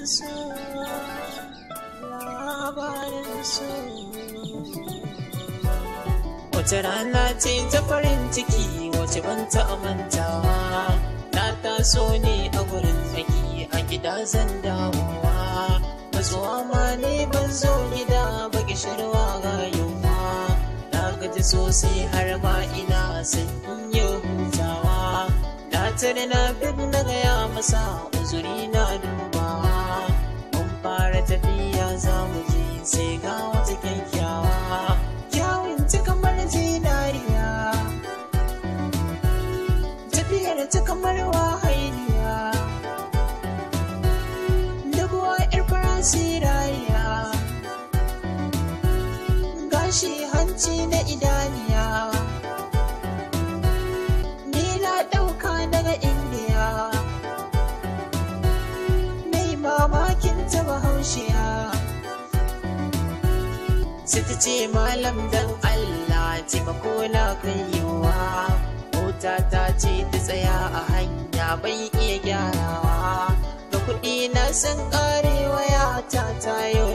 so labarin so Wace rana ce ta farin ciki wace ban taɓa mantawa Na taso ne a gurin tsaki a gida zan dawowa Matsuwa ma ne ban zo gida ba gishirwa ga yunwa Na gaji sosai har ma ina son in yi hutawa Na tare na bin na gaya masa uzuri na dubawa Mun fara tafiya za mu je sai ga wata kyakkyawa Kyawun ta kamar zinariya Tafiyar ta kamar wahainiya Dubuwa ƴar farasirariya Gashi hanci na idaniya Ni na ɗauka daga indiya Nai mamakin ta bahaushiya sai ta ce malam dan Allah taimako na kai yiwa mota ta ce ta tsaya a hanya bai iya gyarawa da kuɗi na san ƙarewa ya ta tayo